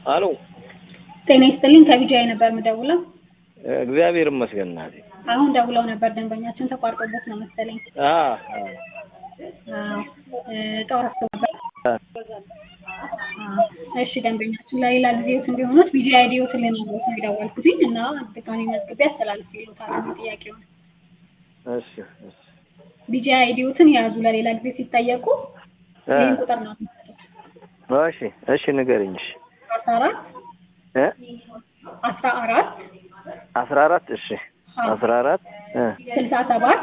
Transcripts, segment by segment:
አሎ ጤና ይስጥልኝ ከቢጃይ ነበር የምደውለው። እግዚአብሔር ይመስገን እናቴ። አሁን ደውለው ነበር ደንበኛችን ተቋርጦበት ነው መሰለኝ። አ አዎ እ ጠዋት አስቦ ነበር። አዎ እሺ ደንበኛችን ለሌላ ጊዜዎት እንዲሆኑት ቢጃይ አይዲዎትን ልነግሮት ነው የደወልኩትኝ እና ድጋሜ መዝግቤ አስተላልፌልዎታለሁ ጥያቄውን። እሺ እሺ ቢጃይ አይዲዎትን የያዙ ለሌላ ጊዜ ሲጠየቁ እ ይህን ቁጥር ነው የሚሰጡት። እሺ እሺ ንገሪኝ። እሺ አስራ አራት እ አስራ አራት አስራ አራት እሺ አስራ አራት እ ስልሳ ሰባት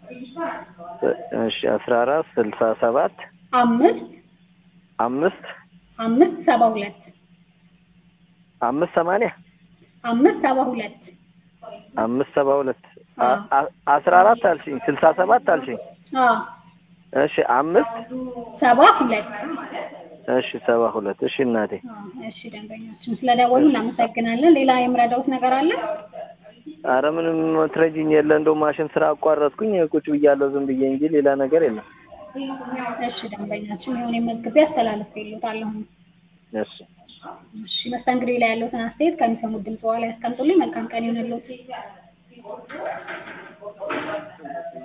እሺ አስራ አራት ስልሳ ሰባት አምስት አምስት አምስት ሰባ ሁለት አምስት ሰማንያ አምስት ሰባ ሁለት አምስት ሰባ ሁለት አ- አ- አስራ አራት አልሽኝ ስልሳ ሰባት አልሽኝ አዎ እሺ አምስት ሰባ ሁለት እሺ ሰባ ሁለት እሺ እናቴ አዎ፣ እሺ ደንበኛችን ስለደወሉ እናመሰግናለን። ሌላ የምረዳውት ነገር አለ? አረ ምንም ትረጂኝ የለ እንደው ማሽን ስራ አቋረጥኩኝ ቁጭ ብያለሁ ዝም ብዬ እንጂ ሌላ ነገር የለም እሺ ደንበኛችን የሆነ መዝግቤ አስተላልፌልዎታለሁ። እሺ እሺ መስተንግዶ ላይ ያለዎትን አስተያየት ከሚሰሙት ድምጽ በኋላ ያስቀምጡልኝ። መልካም ቀን ይሁንልዎት።